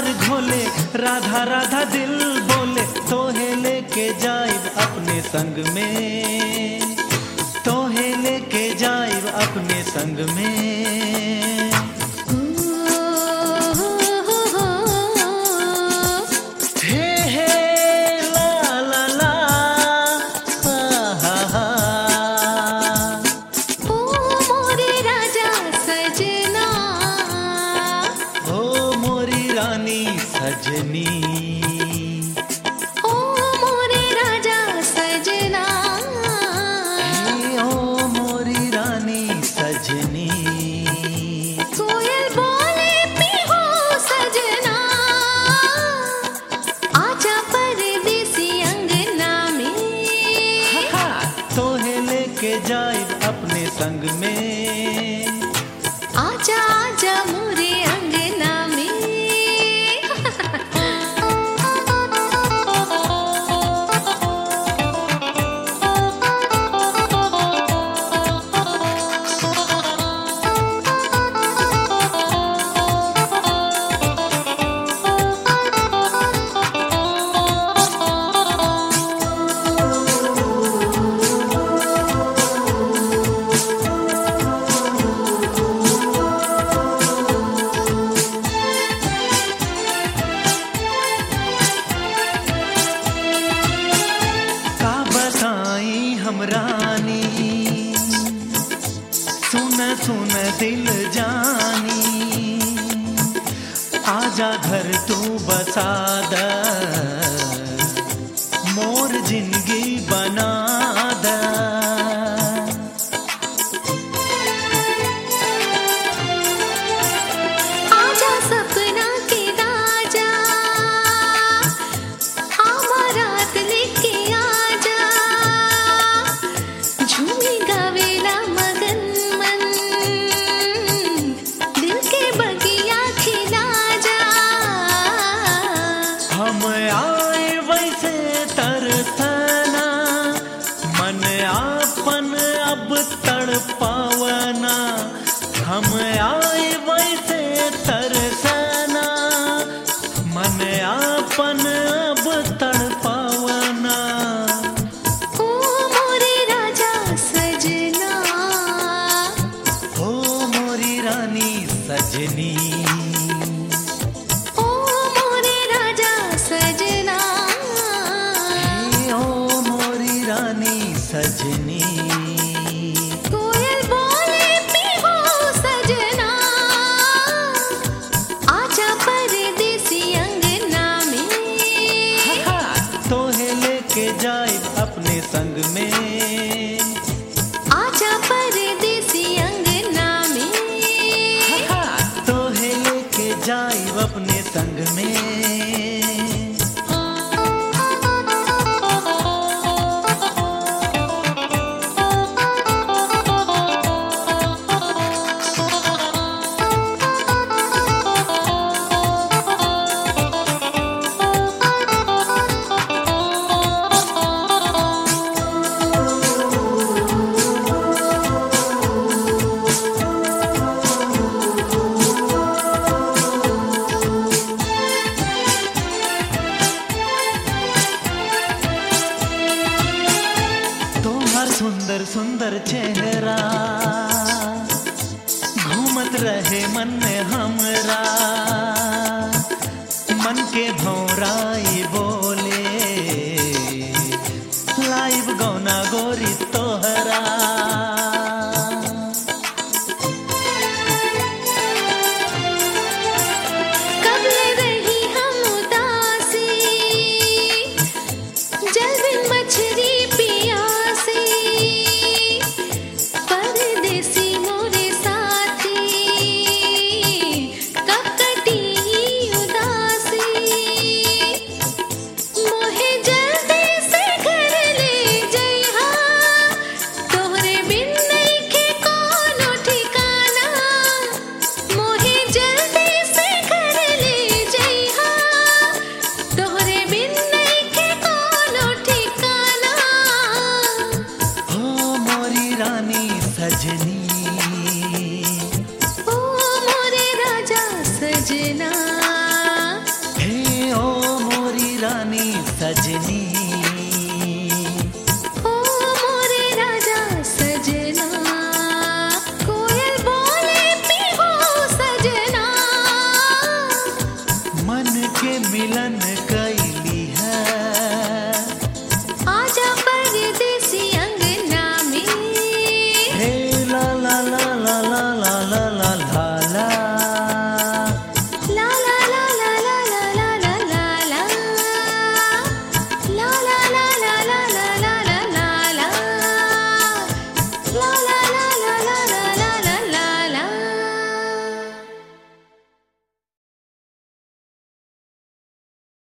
घोले राधा राधा दिल बोले तोहे लेके जाइब अपने संग में तोहे लेके जाइब अपने संग में हे हे ला ला ला हा हा हा ओ मोरे राजा सजना ओ मोरी रानी सजनी ओ मोरे राजा सजना ओ मोरी रानी सजनी कोयल बोले पीहो सजना आजा परदेसी अंगना में हा, तोहे लेके जाइब अपने संग में आजा आजा मोरे अंगना का बताई हम रानी सुन सुन दिल जानी आजा घर तू बसा द मोर जिंदगी बना द आजा सपना के राजा आमारात लेके आजा झूमी गावेला मगन मन दिल के बगिया खिला जा हम आए वैसे तरसना मन आपन अब तड़पावना हम आए वैसे तरसना मन आपन अब तड़पावना ओ मोरे राजा सजना हो मोरी रानी सजनी ओ मोरे राजा सजना हे ओ मोरी रानी सजनी कोयल बोले पीहो सजना आजा परदेसी अंगना में तोहे लेके जाए अपने संग में आजा परदेसी अंगना में तोहे लेके जाए अपने संग में तुम्हार सुंदर सुंदर चेहरा घूमत रहे मन में हमरा मन के भौराई बोले लाइव गौना गोरी तोहरा कब रही हम उदासी जल बिन मछली पियासी परदेसी मोरे साथी कब कटी उदासी रानी सजनी